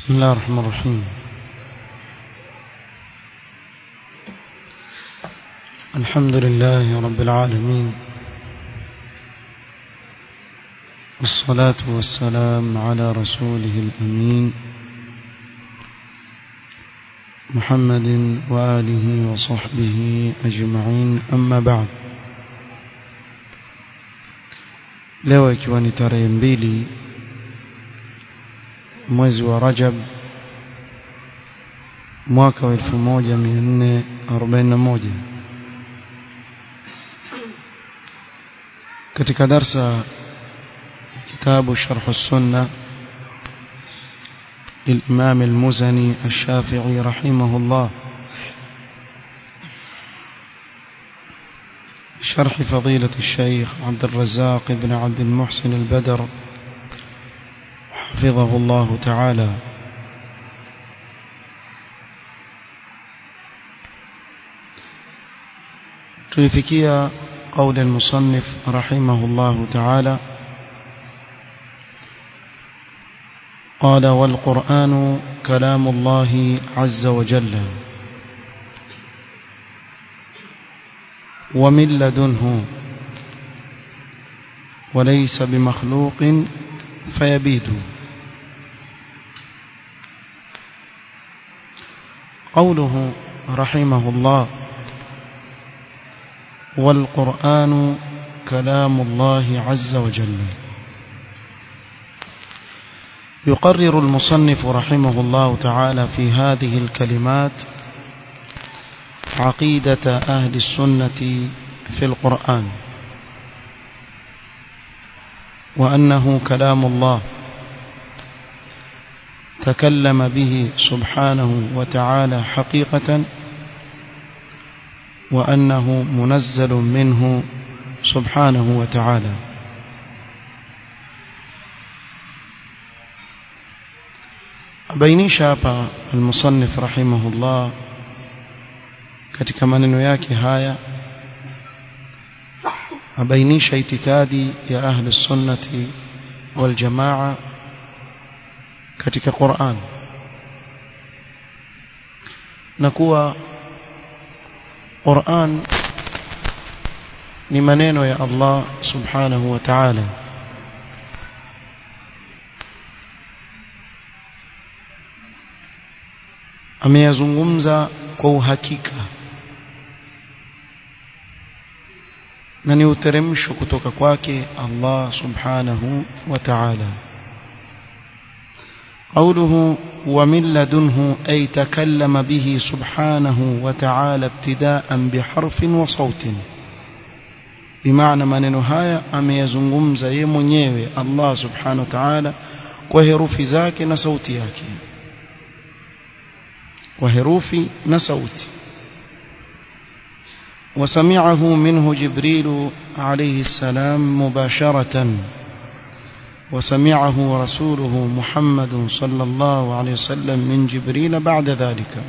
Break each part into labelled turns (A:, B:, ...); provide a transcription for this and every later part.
A: بسم الله الرحمن الرحيم الحمد لله رب العالمين والصلاة والسلام على رسوله الأمين محمد وآله وصحبه أجمعين أما بعد leo ikiwa ni tarehe mbili mwezi wa Rajab mwaka wa 1441 katika darsa kitabu sharh السنة للإمام المزني الشافعي رحمه الله شرح فضيلة الشيخ عبد الرزاق بن عبد المحسن البدر حفظه الله تعالى تلفكيا قول المصنف رحمه الله تعالى قال والقرآن كلام الله عز وجل ومن لدنه وليس بمخلوق فيبيد قوله رحمه الله والقرآن كلام الله عز وجل يقرر المصنف رحمه الله تعالى في هذه الكلمات عقيدة أهل السنة في القرآن وأنه كلام الله تكلم به سبحانه وتعالى حقيقة وأنه منزل منه سبحانه وتعالى بينيش hapa المصنف رحمه الله katika maneno yake haya abainisha itikadi ya ahli sunnati wal jamaa katika Qur'an na kuwa Qur'an ni maneno ya Allah subhanahu wa ta'ala ameyazungumza kwa uhakika na ni uteremsho kutoka kwake Allah subhanahu wa ta'ala قوله ومن لدنه أي تكلم به سبحانه وتعالى ابتداء بحرف وصوت بمعنى maneno haya ameyazungumza yeye mwenyewe Allah subhanahu wa ta'ala kwa herufi zake na sauti yake kwa herufi na sauti وسمعه منه جبريل عليه السلام مباشرة وسمعه رسوله محمد صلى الله عليه وسلم من جبريل بعد ذلك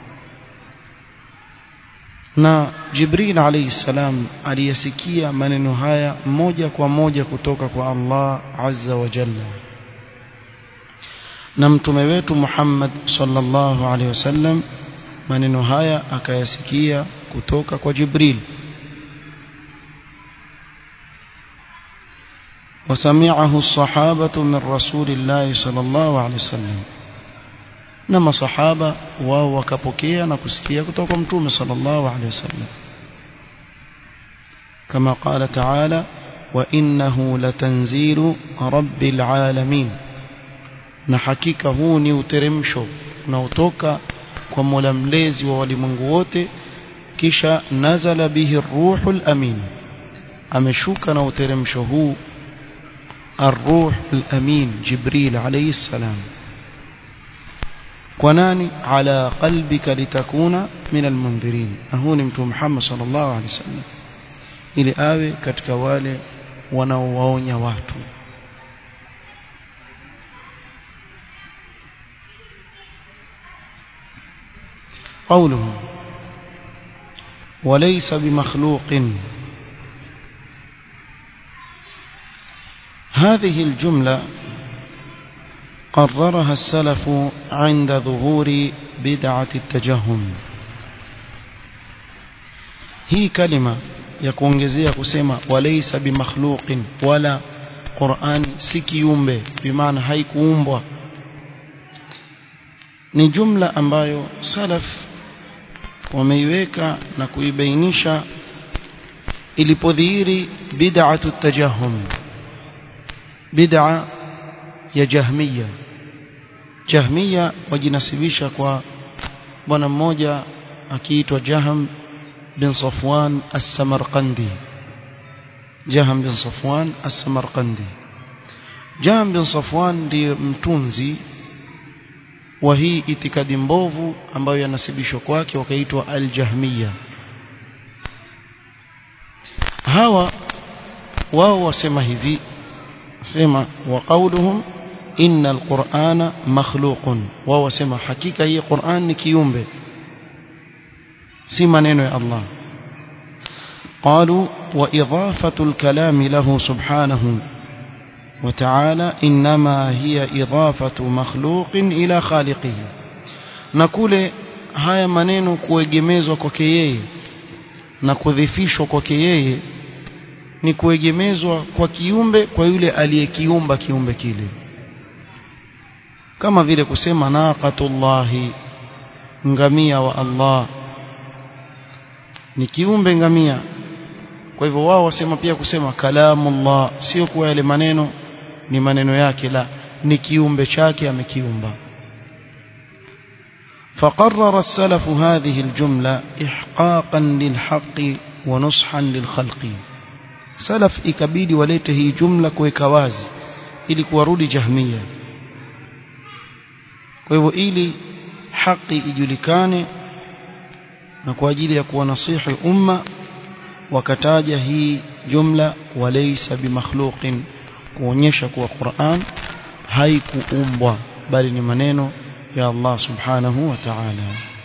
A: na Jibril alayhi salam aliyasikia maneno haya moja kwa moja kutoka kwa Allah azza wa jalla na mtume wetu Muhammad sallallahu alayhi wasallam maneno haya akayasikia kutoka kwa Jibril وسمعه الصحابة من رسول الله صلى الله عليه وسلم نما صحابة وهو كبكيا نكسكيا kutoka mtume صلى الله عليه وسلم كما قال تعالى وإنه لتنزيل رب العالمين na hakika huu ni uteremsho unaotoka kwa Mola mlezi wa walimwengu wote kisha nazala bihi ruhul amin ameshuka na uteremsho huu الروح الأمين جبريل عليه السلام كناني على قلبك لتكون من المنذرين أهون متو محمد صلى الله عليه وسلم ili awe katika wale wanaowaonya watu قوله وليس بمخلوق هذه الجملة قررها السلف عند ظهور بدعة التجهم hii kalima ya kuongezea kusema walaysa bimakhluqin wala Qur'an si kiumbe bimaana haikuumbwa ni jumla ambayo salaf wameiweka na kuibainisha ilipodhihiri bid'atu tajahum bid'a ya jahmiya jahmiya wajinasibisha kwa bwana mmoja akiitwa Jaham bin Safwan as-Samarqandi Jaham bin Safwan as-Samarqandi Jaham bin Safwan ndiye mtunzi wa hii itikadi mbovu ambayo yanasibishwa kwake wakaitwa al-Jahmiya hawa wao wasema hivi wasema wa qawluhum inna al-Qur'ana makhluqun wao wasema hakika hii Qur'an ni kiumbe si maneno ya Allah قالوا وإضافة الكلام له سبحانه وتعالى إنما هي إضافة مخلوق إلى خالقه نقول haya maneno kuegemezwa kwake yeye na kudhifishwa kwake yeye ni kuegemezwa kwa kiumbe kwa yule aliyekiumba kiumbe kile kama vile kusema naqatullahi ngamia wa Allah ni kiumbe ngamia kwa hivyo wao wasema pia kusema kalamullah sio kuwa yale maneno ni maneno yake la ni kiumbe chake amekiumba فقرر السلف هذه الجملة إحقاقا للحق ونصحا للخلق سلف ikabidi walete hii jumla kuweka wazi ili kuwarudi jahmia kwa hivyo ili haki ijulikane na kwa ajili ya kuwanasihi umma wakataja hii jumla walaysa bimakhluqin kuonyesha kuwa Qur'an haikuumbwa bali ni maneno ya Allah subhanahu wa ta'ala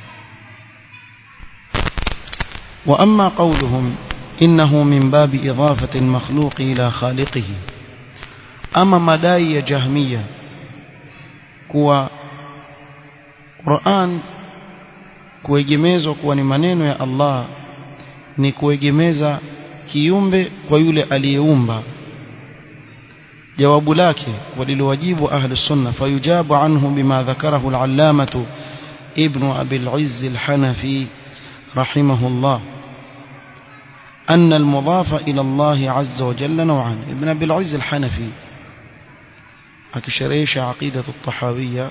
A: wa amma qawluhum innahu min babi idafati al-makhluq ila khaliqihi ama madai ya jahmiya kuwa Qur'an kuegemezwa kuwa ni maneno ya Allah ni kuegemeza kiumbe kwa yule aliyeumba jawabu lake walilowajibu ahli sunna fayujabu anhu bima dhakarahu al-allamatu ibn abi al-izz al-hanafi rahimahullah أن المضاف إلى الله عز وجل نوعان ابن أبي العز الحنفي أكشريش عقيدة الطحاوية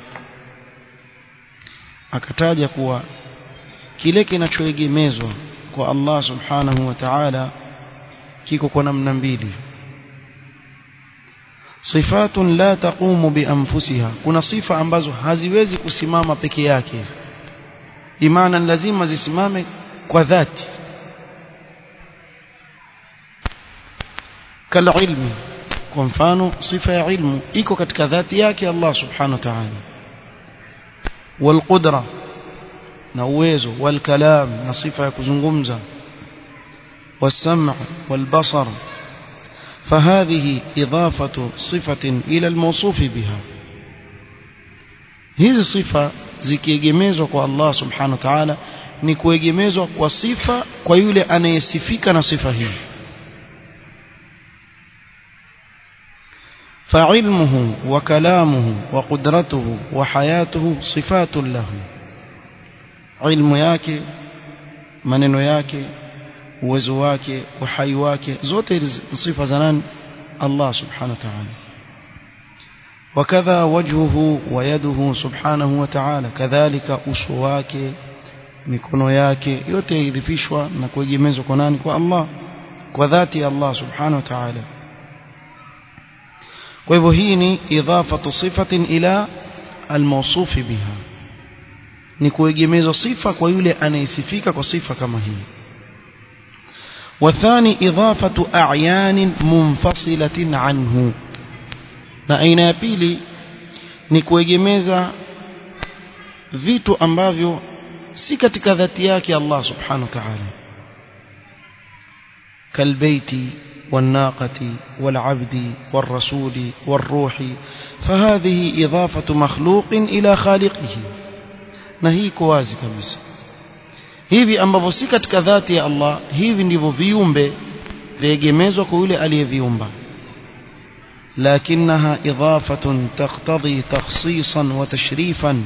A: akataja kuwa kile kinachoegemezwa kwa Allah subhanahu wa ta'ala kiko kwa namna mbili sifatun la taqumu bianfusiha kuna sifa ambazo haziwezi kusimama peke yake imana lazima zisimame kwa dhati kal ilmi kwa mfano sifa ya ilmu iko katika dhati yake Allah subhanahu wa ta'ala والقدرة na uwezo والكلام na sifa ya kuzungumza والسمع والبصر فهذه إضافة صفة إلى الموصوف بها hizi sifa zikiegemezwa kwa Allah subhanahu wa ta'ala ni kuegemezwa kwa sifa kwa yule anayesifika na sifa hii فعلمه وكلامه وقدرته وحياته صفات له علم yake maneno yake uwezo wake uhai wake zote sifa za nani Allah subhanahu wa ta'ala وكذا وجهه ويده سبحانه وتعالى كذلك uso wake mikono yake yote idhifishwa na kuegemezwa kwa nani kwa Allah kwa dhati ya Allah subhanahu wa ta'ala kwa hivyo hii ni idhafatu sifatin ila almawsufi biha ni kuegemezwa sifa kwa yule anayesifika kwa sifa kama hii wathani idhafatu a'yan munfasilatin anhu na aina ya pili ni kuegemeza vitu ambavyo si katika dhati yake Allah subhanahu wa ta'ala kalbaiti والناقة والعبد والرسول والروح فهذه إضافة مخلوق إلى خالقه نهي كوازي كبسا hivi ambavyo si katika dhati ya Allah hivi ndivyo viumbe viegemezwa kwa yule aliyeviumba لكنها إضافة تقتضي تخصيصا وتشريفا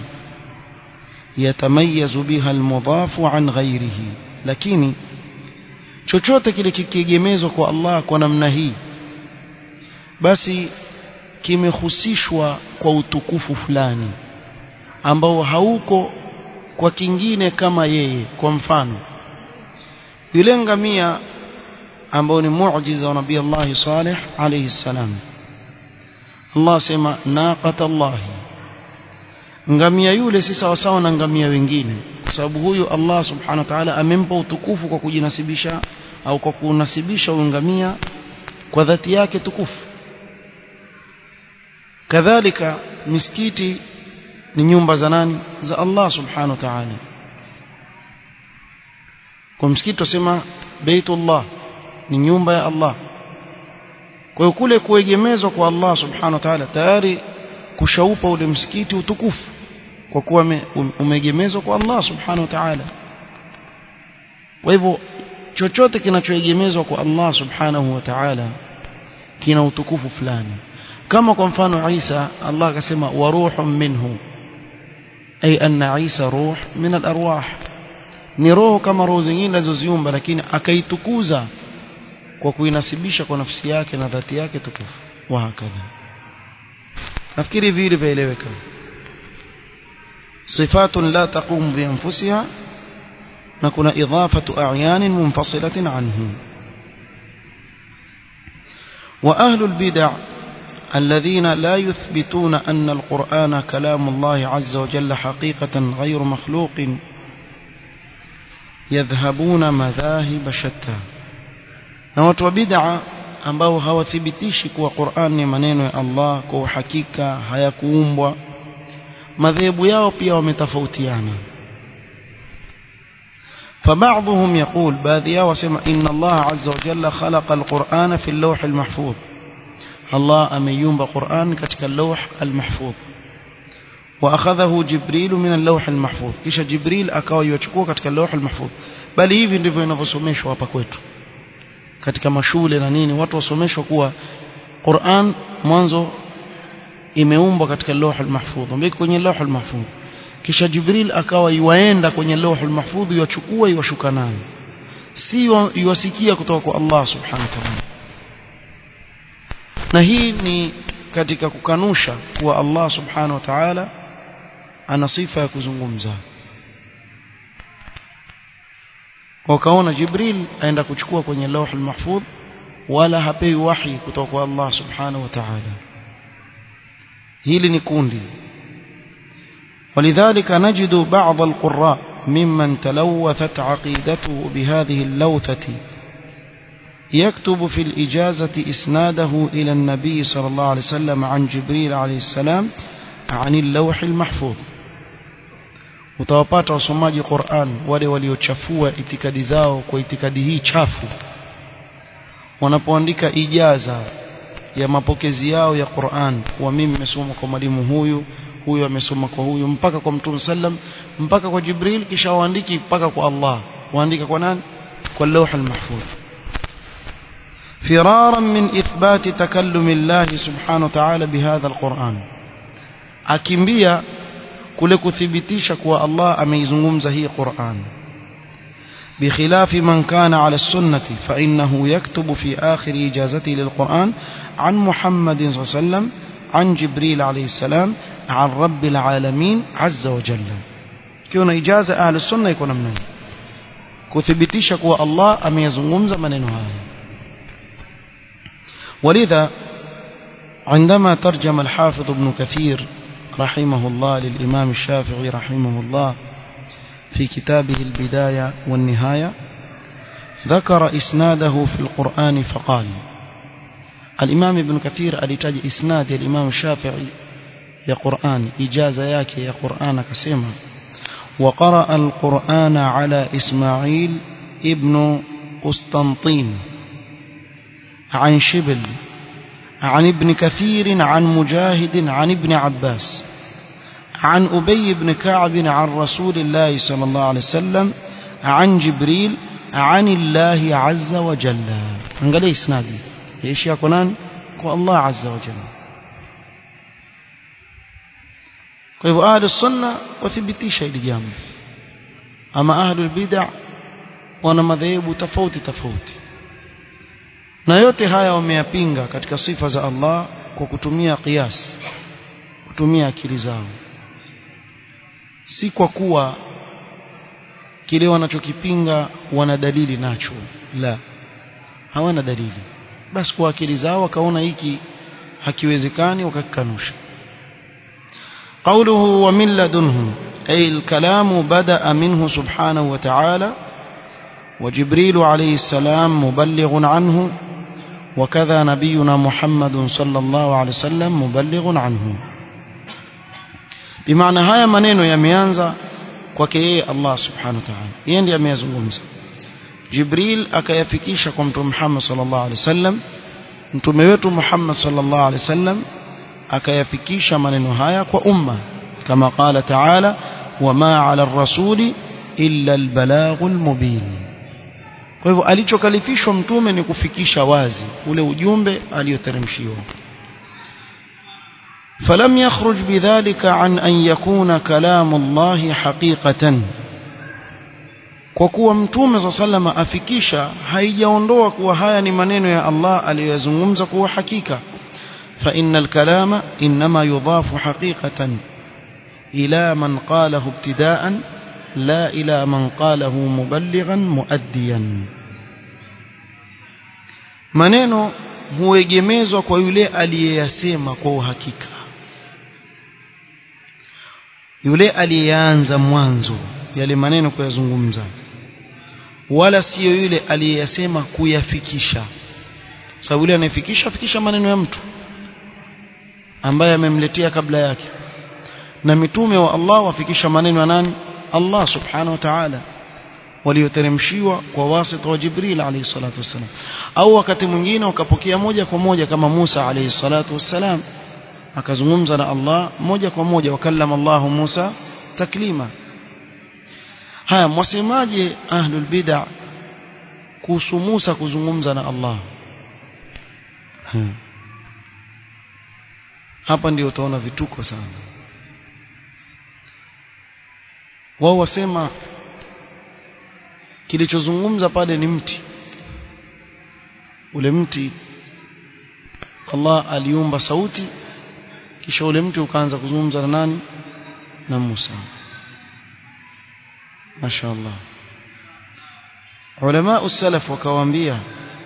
A: يتميز بها المضاف عن غيره lakini chochote kile kikiegemezwa kwa Allah kwa namna hii basi kimehusishwa kwa utukufu fulani ambao hauko kwa kingine kama yeye kwa mfano yule ngamia ambao ni muujiza wa nabii Allah Saleh alayhi salam Allah sema naqata Allah ngamia yule si sawa sawa na ngamia wengine kwa sababu huyu Allah subhanahu wa ta'ala amempa utukufu kwa kujinasibisha au kwa kunasibisha ngamia kwa dhati yake tukufu kadhalika misikiti ni nyumba za nani za Allah subhanahu wa ta'ala kwa msikiti tusema baitullah ni nyumba ya Allah kwa hiyo kule kuegemezwa kwa Allah subhanahu wa ta'ala tayari kushaupa ule msikiti utukufu kwa kuwa umeegemezwa kwa Allah subhanahu wa ta'ala kwa hivyo chochote kinachoegemezwa kwa Allah subhanahu wa ta'ala kina utukufu fulani kama kwa mfano Isa Allah akasema wa ruhun minhu ay anna Isa ruh min al-arwah ni roho kama roho zingine alizoziumba lakini akaitukuza kwa kuinasibisha kwa nafsi yake na dhati yake tukufu wa hakadha nafikiri vile vieleweka صفات لا تقوم بأنفسها نكون إضافة أعيان منفصلة عنه وأهل البدع الذين لا يثبتون أن القرآن كلام الله عز وجل حقيقة غير مخلوق يذهبون مذاهب شتى na watu wa bid'a ambao hawathibitishi kuwa Qur'an ni maneno ya Allah kwa uhakika hayakuumbwa madhehebu yao pia wametofautiana فبعضهم يقول باذيا وسمع إن الله عز وجل خلق القرآن في اللوح المحفوظ الله أميوم بقرآن كتك اللوح المحفوظ وأخذه جبريل من اللوح المحفوظ كيش جبريل أكاو يوچكوه كتك اللوح المحفوظ بل hivi ndivyo inavyosomeshwa hapa kwetu katika mashule na nini watu wasomeshwa kuwa Qur'an mwanzo imeumbwa katika lawh al-mahfudh mbiki kwenye lawh al-mahfudh kisha Jibril akawa yuaenda kwenye lawh al-mahfudh yuachukua yuashuka nayo si yuasikia kutoka kwa Allah subhanahu wa ta'ala na hii ni katika kukanusha kuwa Allah subhanahu wa ta'ala ana sifa ya kuzungumza wakaona Jibril aenda kuchukua kwenye lawh al-mahfudh wala hapewi wahi kutoka kwa Allah subhanahu wa ta'ala hili ni kundi ولذلك نجد بعض القراء ممن تلوثت عقيدته بهذه اللوثة يكتب في الإجازة إسناده إلى النبي صلى الله عليه وسلم عن جبريل عليه السلام عن اللوح المحفوظ utawapata wasomaji Qur'an wale waliochafua itikadi zao kwa itikadi hii chafu wanapoandika ijaza ya mapokezi yao ya Qur'an wa mimi nimesoma kwa mwalimu huyu huyu amesoma kwa huyu mpaka kwa Mtume sallam mpaka kwa Jibril kisha waandiki mpaka kwa Allah waandika kwa nani kwa lawh al-mahfuz فرارا من إثبات تكلم الله سبحانه وتعالى بهذا القرآن akimbia kule kuthibitisha kuwa Allah ameizungumza hii Qur'an بخلاف من كان على السنة فإنه يكتب في آخر إجازته للقرآن عن محمد صلى الله عليه وسلم عن جبريل عليه السلام عن رب العالمين عز وجل كون إجازة أهل السنة يكون منه كثبتيش كوا الله أم يزنغمز من هاي ولذا عندما ترجم الحافظ ابن كثير رحمه الله للإمام الشافعي رحمه الله في كتابه البداية والنهاية ذكر إسناده في القرآن فقال الإمام ابن كثير ألتاج إسناد الإمام الشافعي يا قرآن إجازة ياك يا قرآن كسيما وقرأ القرآن على إسماعيل ابن قسطنطين عن شبل عن ابن كثير عن مجاهد عن ابن عباس عن أبي بن كعب عن رسول الله صلى الله عليه وسلم عن جبريل عن الله عز وجل angalia isnadi ishi yako nani kwa Allah azza wa jalla kwa hivyo ahlu sunna wathibitisha hili jambo ama ahlu bid'a wana madhehebu tofauti tofauti na yote haya wameyapinga katika sifa za Allah kwa kutumia qiyas kutumia akili zao si kwa kuwa kile wanachokipinga wana dalili nacho la hawana dalili basi kwa akili zao wakaona hiki hakiwezekani wakakikanusha قوله ومن لدنه أي الكلام بدأ منه سبحانه وتعالى وجبريل عليه السلام مبلغ عنه وكذا نبينا محمد صلى الله عليه وسلم مبلغ عنه بمعنى haya maneno yameanza kwake yeye Allah subhanahu wa ta'ala yeye ndiye ameyazungumza Jibril akayafikisha kwa mtume Muhammad sallallahu alaihi wasallam mtume wetu Muhammad sallallahu alaihi wasallam akayafikisha maneno haya kwa umma kama qala ta'ala wama 'ala ar-rasuli illa al-balaghul mubin kwa hivyo alichokalifishwa mtume ni kufikisha wazi ule ujumbe aliyoteremshiwa فلم يخرج بذلك عن أن يكون كلام الله حقيقة kwa kuwa mtume sa salama afikisha haijaondoa kuwa haya ni maneno ya Allah aliyoyazungumza kuwa hakika fa innal kalama inma yudhafu haqiqatan ila man qalahu ibtida'an la ila man qalahu muballighan muaddiyan maneno huegemezwa kwa yule aliyeyasema kwa uhakika yule aliyeanza mwanzo yale maneno kuyazungumza wala siyo yule aliyeyasema kuyafikisha sababu yule anayefikisha fikisha maneno ya mtu ambaye amemletea kabla yake na mitume wa Allah wafikisha maneno ya nani Allah subhanahu wa ta'ala walioteremshiwa kwa wasita wa Jibril alayhi salatu wassalam au wakati mwingine wakapokea moja kwa moja kama Musa alayhi salatu wassalam akazungumza na Allah moja kwa moja wakallama Allah Musa taklima haya mwasemaje ahlul bid'a kuhusu Musa kuzungumza na Allah hmm. hapa ndio utaona vituko sana wao wasema kilichozungumza pale ni mti ule mti Allah aliumba sauti kisha ule mti ukaanza kuzungumza na nani na Musa mashaallah ulama usalaf wakawaambia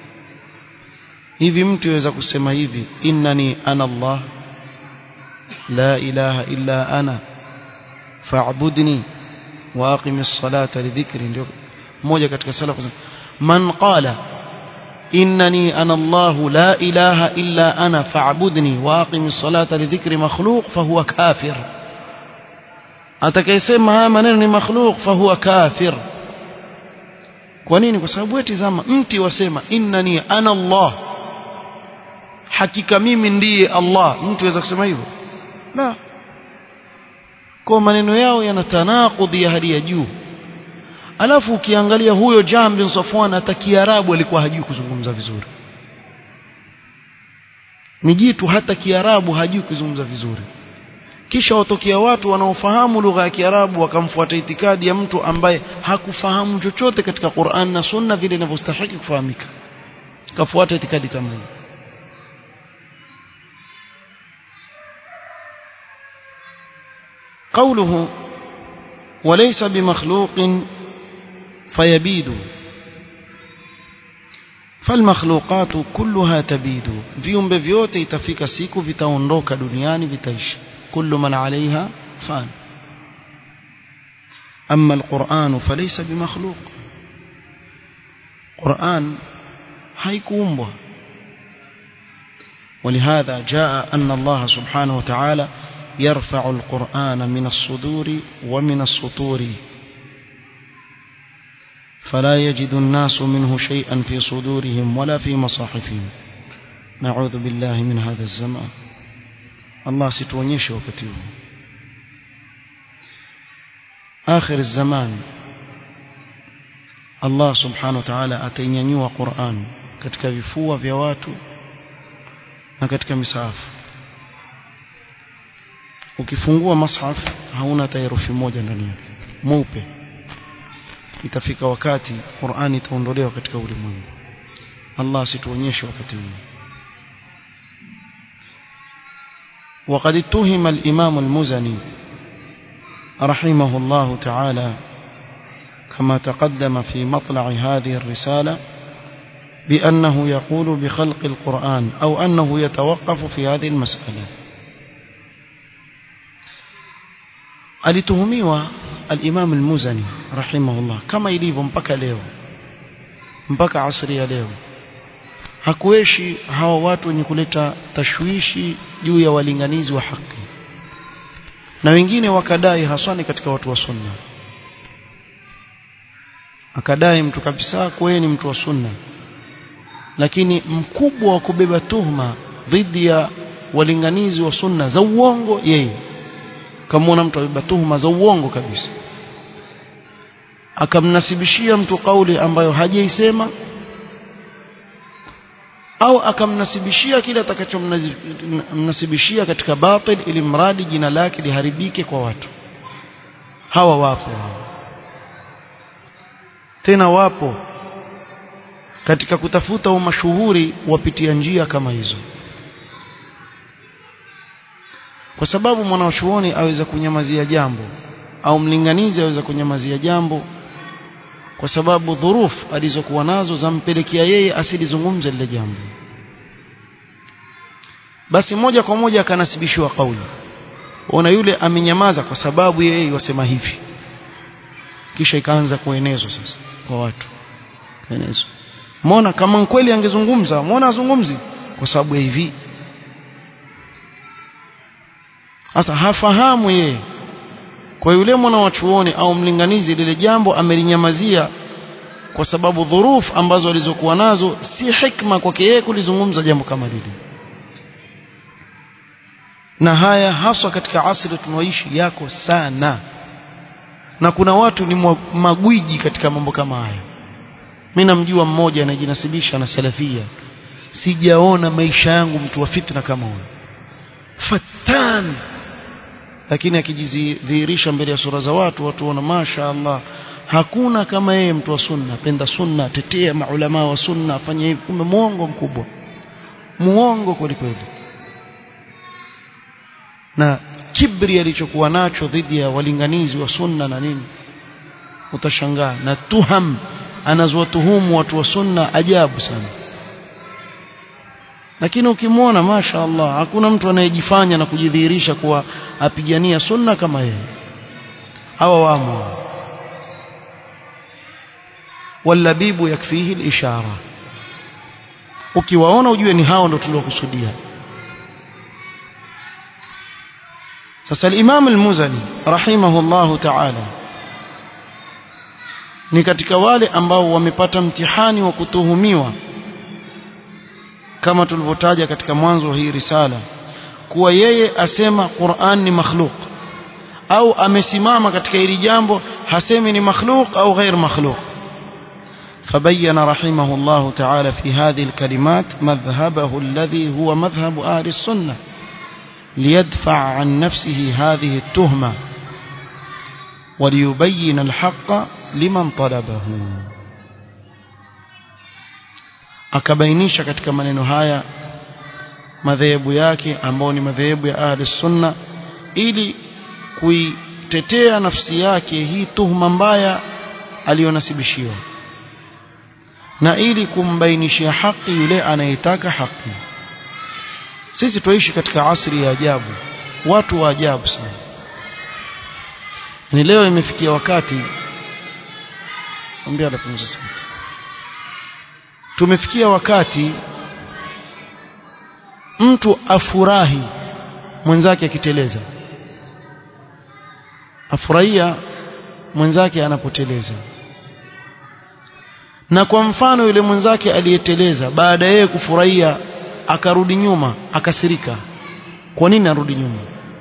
A: hivi mtu yaweza kusema hivi innani ana Allah la ilaha illa ana fa'budni wa aqimis salata lidhikri ndio mmoja katika salaf man qala innani ana Allah la ilaha illa ana fa'budni wa aqimis salata lidhikri makhluq fahuwa kafir atakayesema haya maneno ni makhluq fahuwa kafir kwa nini kwa sababu eti zama mti wasema innani ana Allah hakika mimi ndiye Allah mtu aweza kusema hivyo la kwa maneno yao yana tanakudhi ya hali ya juu alafu ukiangalia huyo Jahm bin Safwan hata Kiarabu alikuwa hajui kuzungumza vizuri ni jitu hata Kiarabu hajui kuzungumza vizuri kisha watokea watu wanaofahamu lugha ya Kiarabu wakamfuata itikadi ya mtu ambaye hakufahamu chochote katika Qur'an na Sunna vile inavyostahili kufahamika kafuata itikadi kama hiyo قوله وليس بمخلوق فيبيد فالمخلوقات كلها تبيد viumbe vyote itafika siku vitaondoka duniani vitaisha كل من عليها فان أما القرآن فليس بمخلوق قرآن haikuumbwa ولهذا جاء أن الله سبحانه وتعالى يرفع القرآن من الصدور ومن السطور فلا يجد الناس منه شيئا في صدورهم ولا في مصاحفهم naudhu billahi min hadha zaman Allah situonyeshe wakati huu akhir zaman Allah subhanahu wa ta'ala atainyanyua Qur'an katika vifua vya watu na katika misahafu ukifungua mashaf hauna hata herufi moja ndani yake mweupe itafika wakati Qur'an itaondolewa katika ulimwengu Allah situonyeshe wakati huu وقد اتهم الإمام المزني رحمه الله تعالى كما تقدم في مطلع هذه الرسالة بأنه يقول بخلق القرآن أو أنه يتوقف في هذه المسألة alituhumiwa al-Imam al-Muzani rahimahullah kama ilivyo mpaka leo mpaka asri ya leo hakueshi hawa watu wenye kuleta tashwishi juu ya walinganizi wa haki na wengine wakadai haswani katika watu wa sunna akadai mtu kabisa kwa ni mtu wa sunna lakini mkubwa wa kubeba tuhma dhidi ya walinganizi wa sunna za uongo yeye kamwona mtu abeba tuhma za uongo kabisa akamnasibishia mtu kauli ambayo hajaisema au akamnasibishia kile atakachomnasibishia katika batil ili mradi jina lake liharibike kwa watu hawa wapo tena wapo katika kutafuta umashuhuri wapitia njia kama hizo kwa sababu mwanachuoni aweza kunyamazia jambo au mlinganizi aweza kunyamazia jambo kwa sababu dhuruf alizokuwa nazo zampelekea yeye asilizungumze lile jambo basi moja kwa moja akanasibishiwa kauli ona yule amenyamaza kwa sababu yeye wasema hivi kisha ikaanza kuenezwa sasa kwa watu kuenezwa muona kama kweli angezungumza muona azungumzi kwa sababu ya hivi sasa hafahamu yeye kwa yule mwana wa chuoni au mlinganizi lile jambo amelinyamazia kwa sababu dhuruf ambazo alizokuwa nazo si hikma kwake yeye kulizungumza jambo kama lile na haya haswa katika asri tunaoishi yako sana na kuna watu ni magwiji katika mambo kama haya mimi namjua mmoja anajinasibisha na salafia sijaona maisha yangu mtu wa fitna kama huyo fatan lakini akijidhihirisha mbele ya sura za watu watu wana masha Allah hakuna kama yeye mtu wa sunna penda sunna tetea maulama wa sunna afanye hivi kumbe muongo mkubwa muongo kweli kweli na kibri alichokuwa nacho dhidi ya walinganizi wa sunna na nini utashangaa na tuham anazowatuhumu watu wa sunna ajabu sana lakini ukimwona masha Allah hakuna mtu anayejifanya na kujidhihirisha kuwa apigania sunna kama yeye hawa wamo walabibu yakfihi alishara ukiwaona ujue ni hao ndio tuliokusudia sasa al-Imam al-Muzani rahimahullahu ta'ala ni katika wale ambao wamepata mtihani wa kutuhumiwa kama tulivyotaja katika mwanzo wa hii risala kuwa yeye asema Qur'an ni makhluk au amesimama katika hili jambo hasemi ni makhluk au ghair makhluk فبين رحمه الله تعالى في هذه الكلمات مذهبه الذي هو مذهب أهل السنة ليدفع عن نفسه هذه التهمة وليبين الحق لمن طلبه akabainisha katika maneno haya madhehebu yake ambao ni madhehebu ya ahli sunna ili kuitetea nafsi yake hii tuhuma mbaya aliyonasibishiwa na ili kumbainishia haki yule anayetaka haki sisi tuishi katika asri ya ajabu watu wa ajabu sana ni leo imefikia wakati ambia anapunguza sauti tumefikia wakati mtu afurahi mwenzake akiteleza afurahia mwenzake anapoteleza na kwa mfano yule mwenzake aliyeteleza baada yeye kufurahia akarudi nyuma akasirika kwa nini arudi nyuma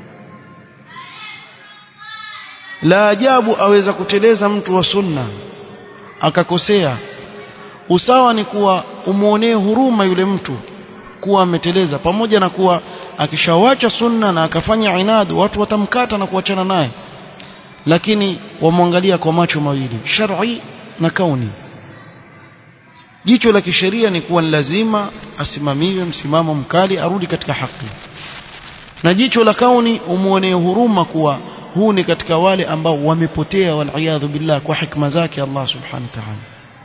A: la ajabu aweza kuteleza mtu wa sunna akakosea usawa ni kuwa umuonee huruma yule mtu kuwa ameteleza pamoja na kuwa akishawacha sunna na akafanya inadu watu watamkata na kuachana naye lakini wamwangalia kwa macho mawili shar'i na kauni jicho la kisheria ni kuwa lazima asimamiwe msimamo mkali arudi katika haki na jicho la kauni umuonee huruma kuwa huu ni katika wale ambao wamepotea waliyadhu billah kwa hikma zake Allah subhanahu wa ta'ala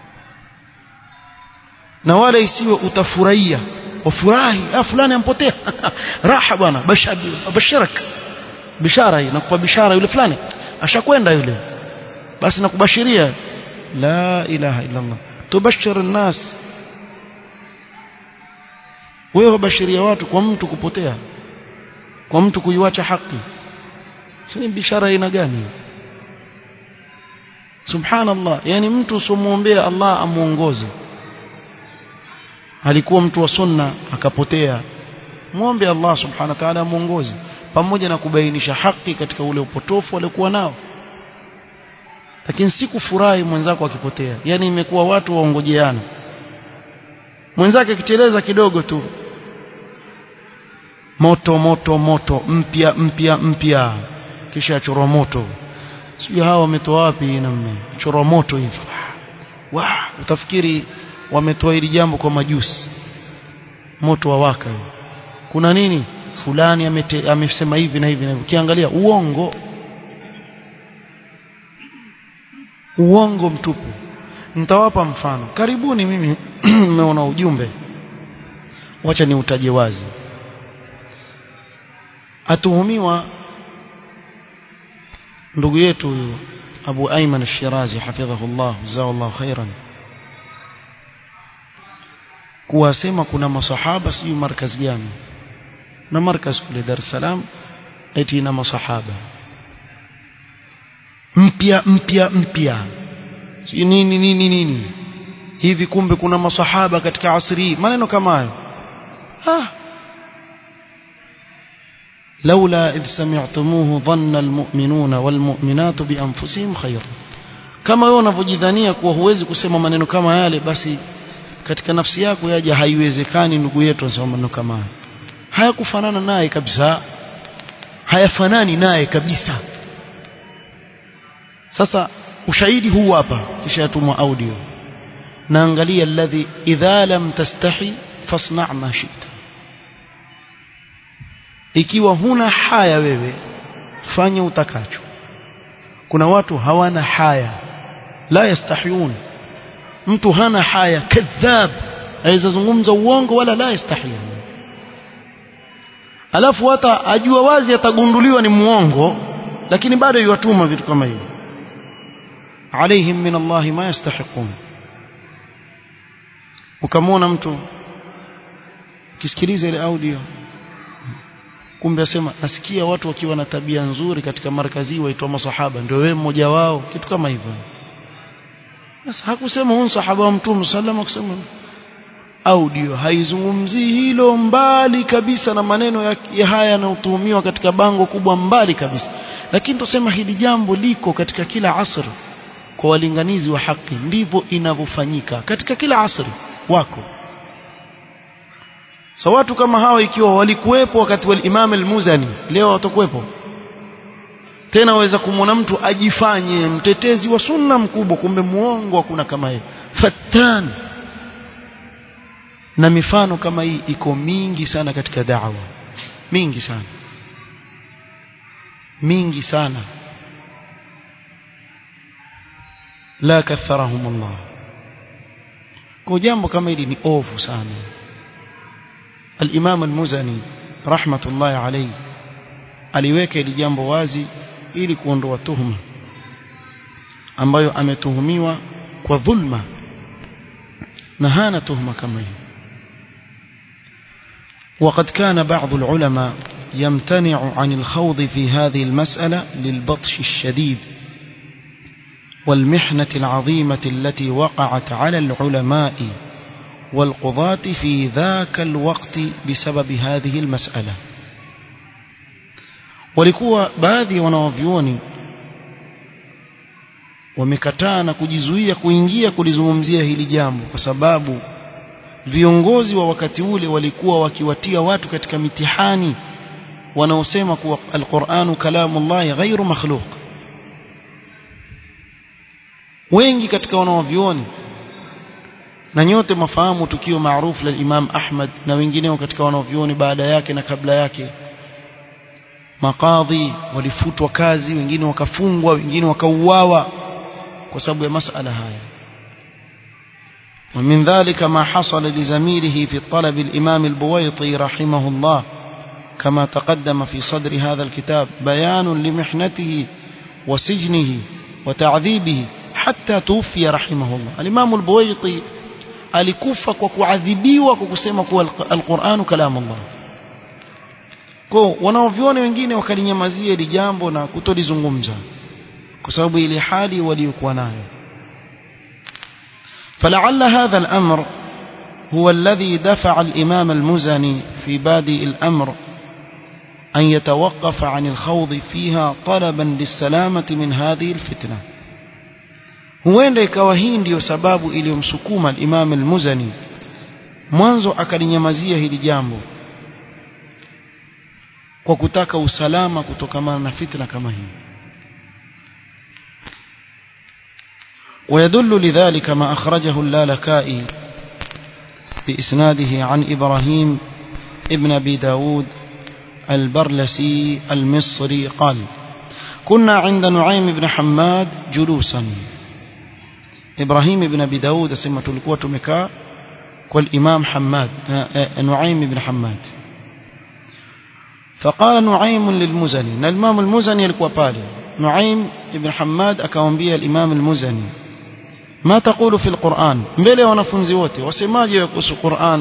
A: na wala isiwe utafurahia wafurahi ah fulani ampotea raha bwana basharak bishara hii nakupa bishara yule fulani ashakwenda yule basi nakubashiria la ilaha illa Allah tubashir الناس wewe wabashiria watu kwa mtu kupotea kwa mtu kuiwacha haki si bishara aina gani subhanallah yani mtu usimuombea Allah amuongoze alikuwa mtu wa sunna akapotea muombe Allah subhanahu wa ta'ala amuongoze pamoja na kubainisha haki katika ule upotofu aliokuwa nao lakini si kufurahi mwenzako akipotea yani imekuwa watu waongojeana mwenzake akiteleza kidogo tu moto moto moto mpya mpya mpya kisha chorwa moto sijui hawa wametoa wapi namna chorwa moto hivi wa utafikiri wametoa hili jambo kwa majusi moto wa waka kuna nini fulani amete, amesema hivi na hivi na hivi ukiangalia uongo uongo mtupu nitawapa mfano karibuni mimi nimeona ujumbe wacha niutaje wazi atuhumiwa ndugu yetu huyu Abu Ayman Ash-Shirazi hafidhahullah jazakallahu khairan kuwasema kuna masahaba sijui markaz gani na markaz kule Dar es Salaam eti na masahaba mpya mpya mpya sijui nini nini nini hivi kumbe kuna masahaba katika asri maneno kama hayo ah لولا إذ سمعتموه ظن المؤمنون والمؤمنات بأنفسهم خيرا kama wewe unavyojidhania kuwa huwezi kusema maneno kama yale basi katika nafsi yako yaje haiwezekani ndugu yetu asema maneno kama haya hayakufanana naye kabisa hayafanani naye kabisa sasa ushahidi huu hapa kisha yatumwa audio naangalia alladhi idha lam tastahi fasna' ma shi'ta ikiwa huna haya wewe fanya utakacho kuna watu hawana haya la yastahiyun mtu hana haya kadhab aweza zungumza uongo wala la yastahiyun alafu hata ajua wazi atagunduliwa ni muongo lakini bado yuwatuma vitu kama hivyo alaihim min Allah ma yastahiqun ukamwona mtu kisikiliza ile audio kumbe asema nasikia watu wakiwa na tabia nzuri katika markazi waitwa masahaba ndio wewe mmoja wao kitu kama hivyo sasa hakusema huyu sahaba wa mtume sallallahu kusema audio haizungumzii hilo mbali kabisa na maneno ya, ya haya yanayotuhumiwa katika bango kubwa mbali kabisa lakini tusema hili jambo liko katika kila asr kwa walinganizi wa haki ndivyo inavyofanyika katika kila asri wako sa watu kama hawa ikiwa walikuwepo wakati wa Imam al-Muzani leo watakuwepo tena waweza kumwona mtu ajifanye mtetezi wa sunna mkubwa kumbe muongo hakuna kama yeye fattan na mifano kama hii iko mingi sana katika da'wa mingi sana mingi sana la katharahum Allah kwa jambo kama hili ni ovu sana الإمام المزني رحمة الله عليه aliweka ili jambo wazi ili kuondoa tuhuma ambayo ametuhumiwa kwa dhulma na hana tuhuma kama hiyo وقد كان بعض العلماء يمتنع عن الخوض في هذه المسألة للبطش الشديد والمحنة العظيمة التي وقعت على العلماء والقضاة في ذاك الوقت بسبب هذه المسألة walikuwa baadhi ya wanawavyuoni wamekataa na kujizuia kuingia kulizungumzia hili jambo kwa sababu viongozi wa wakati ule walikuwa wakiwatia watu katika mitihani wanaosema kuwa alquranu kalamullahi ghairu makhluq wengi katika wanawavyuoni na nyote mafahamu tukio maarufu la Imam Ahmad na wengineo katika wanavyuoni baada yake na kabla yake makadhi walifutwa kazi wengine wakafungwa wengine wakauawa kwa sababu ya masala haya ومن ذلك ما حصل لزميله في طلب الإمام البويطي رحمه الله كما تقدم في صدر هذا الكتاب بيان لمحنته وسجنه وتعذيبه حتى توفي رحمه الله الإمام البويطي alikufa kwa kuadhibiwa kwa kusema kuwa alquranu kalamu Allah kwa wanaoviona wengine wakalinyamazia hili jambo na kutolizungumza kwa sababu ile hali waliokuwa nayo فلعل هذا الأمر هو الذي دفع الإمام المزني في بادئ الأمر أن يتوقف عن الخوض فيها طلبا للسلامة من هذه الفتنة huenda ikawa hii ndiyo sababu iliyomsukuma al-Imam al-Muzani mwanzo akalinyamazia hili jambo kwa kutaka usalama kutokamana na fitna kama hii ويدل لذلك ما أخرجه اللالكائي بإسناده عن إبراهيم ابن أبي داود البرلسي المصري قال كنا عند نعيم بن حماد جلوسا إبراهيم بن أبي داود سمة القوة مكاء والإمام حماد نعيم بن حماد فقال نعيم للمزني الإمام المزني القوة بالي نعيم بن حماد أكوانبيا الإمام المزني ما تقول في القرآن mbele wanafunzi wote wasemaje kuhusu Qur'an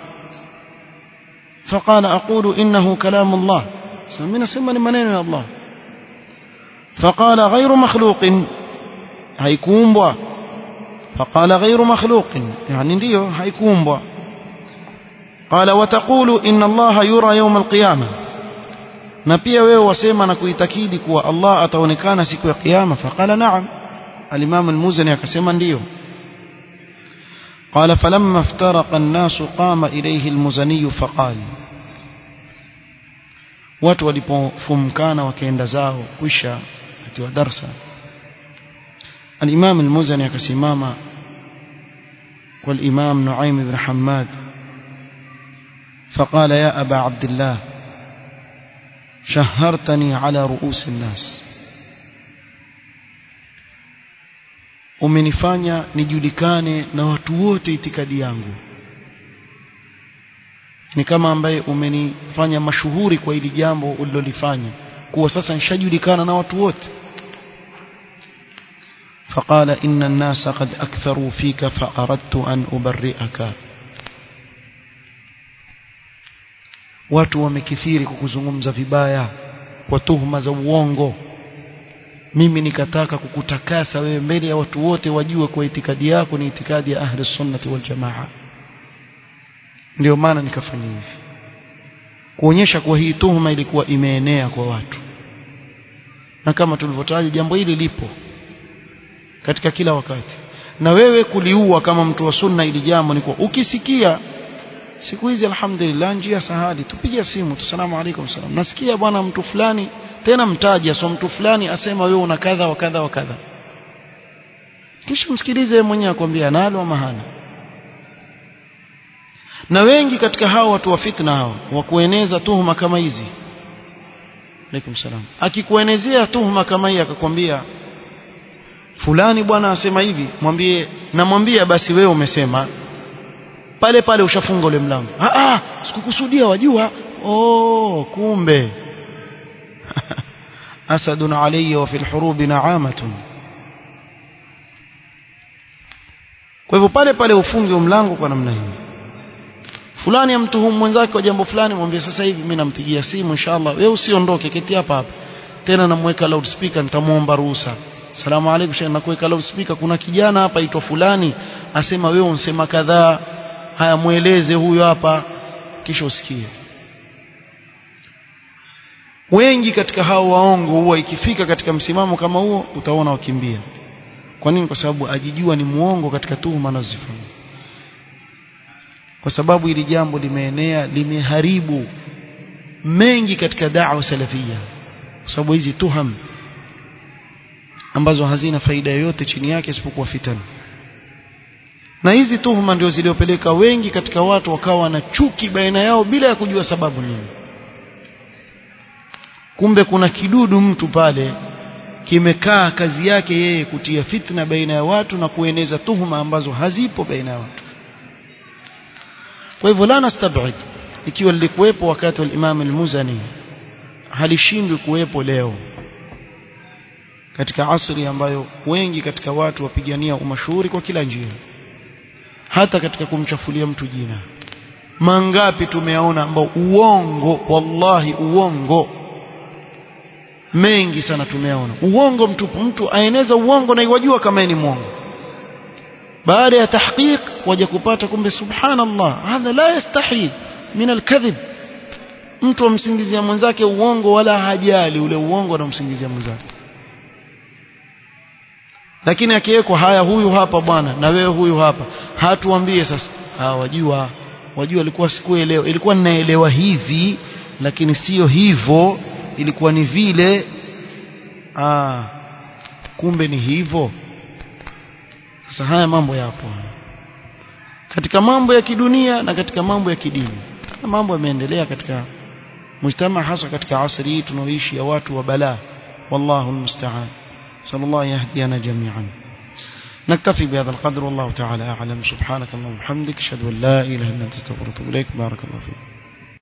A: فقال أقول إنه كلام الله سمينا سمى maneno ya Allah فقال غير مخلوق haikuumbwa فقال غير مخلوق يعني ndio haikuumbwa قال وتقول إن الله يرى يوم القيامة na pia wewe wasema na kuitakidi kuwa Allah ataonekana siku ya kiyama faqala na'am al-Imam al-Muzani akasema ndiyo قال فلما افترق الناس قام إليه المزني فقال watu walipofumkana wakaenda zao kwisha atiwa darsa الإمام المزني akasimama والإمام نعيم بن حماد فقال يا أبا عبد الله شهرتني على رؤوس الناس umenifanya nijulikane na watu wote itikadi yangu ni kama ambaye umenifanya mashuhuri kwa hili jambo ulilolifanya kuwa sasa nishajulikana na watu wote فقال إن الناس قد أكثروا فيك فأردت أن أبرئك watu wamekithiri kukuzungumza vibaya kwa tuhuma za uongo mimi nikataka kukutakasa wewe mbele ya watu wote wajue kwa itikadi yako ni itikadi ya ahli sunnati wal jamaa ndio maana nikafanya hivi kuonyesha kuwa hii tuhuma ilikuwa imeenea kwa watu na kama tulivyotaja jambo hili lipo katika kila wakati na wewe kuliua kama mtu wa sunna ili jambo ni kwa ukisikia siku hizi alhamdulillah njia sahali tupige simu tusalamu alaykum salam nasikia bwana mtu fulani tena mtaja so mtu fulani asema wewe una kadha wa kadha wa kadha kisha msikilize mwenyewe akwambia nalo ama hana na wengi katika hao watu wa fitna hao wa kueneza tuhuma kama hizi alaykum salam akikuenezea tuhuma kama hii akakwambia fulani bwana asema hivi mwambie namwambia basi wewe umesema pale pale ushafunga ule mlango ah ah sikukusudia wajua oh kumbe asadun alayya wa fil hurubi na'amatun kwa hivyo pale pale ufunge mlango kwa namna hii fulani amtuhumu mwenzake kwa jambo fulani mwambie sasa hivi mimi nampigia simu inshallah wewe usiondoke keti hapa hapa tena namweka loudspeaker nitamuomba ruhusa salamu alaykum sheikh nakuweka loudspeaker kuna kijana hapa aitwa fulani asema wewe unsema kadhaa haya mueleze huyo hapa kisha usikie wengi katika hao waongo huwa ikifika katika msimamo kama huo utaona wakimbia kwa nini kwa sababu ajijua ni muongo katika tuhuma anazozifanya kwa sababu hili jambo limeenea limeharibu mengi katika da'wa salafia kwa sababu hizi tuham ambazo hazina faida yoyote chini yake isipokuwa fitana na hizi tuhuma ndio ziliopeleka wengi katika watu wakawa na chuki baina yao bila ya kujua sababu nini kumbe kuna kidudu mtu pale kimekaa kazi yake yeye kutia fitna baina ya watu na kueneza tuhuma ambazo hazipo baina ya watu kwa hivyo la nastabid ikiwa lilikuwepo wakati wa Imam al-Muzani halishindwi kuwepo leo katika asri ambayo wengi katika watu wapigania umashuhuri kwa kila njia hata katika kumchafulia mtu jina mangapi tumeona ambao uongo wallahi uongo mengi sana tumeona uongo mtupu mtu aeneza uongo na iwajua kama ni mwongo baada ya tahqiq waje kupata kumbe subhanallah hadha la yastahi min alkadhib mtu amsingizia mwenzake uongo wala hajali ule uongo anamsingizia mwenzake lakini akiwekwa haya huyu hapa bwana na wewe huyu hapa hatuambie sasa ah wajua wajua ilikuwa sikuelewa ilikuwa ninaelewa hivi lakini sio hivyo ilikuwa ni vile ah kumbe ni hivyo sasa haya mambo yapo katika mambo ya kidunia na katika mambo ya kidini mambo yameendelea katika mujtama hasa katika asri hii tunaoishi ya watu wa balaa wallahu almusta'an صلى الله يهدينا جميعا نكتفي بهذا القدر والله تعالى أعلم سبحانك اللهم وبحمدك أشهد أن لا إله إلا أنت استغفرك وأتوب إليك بارك الله فيك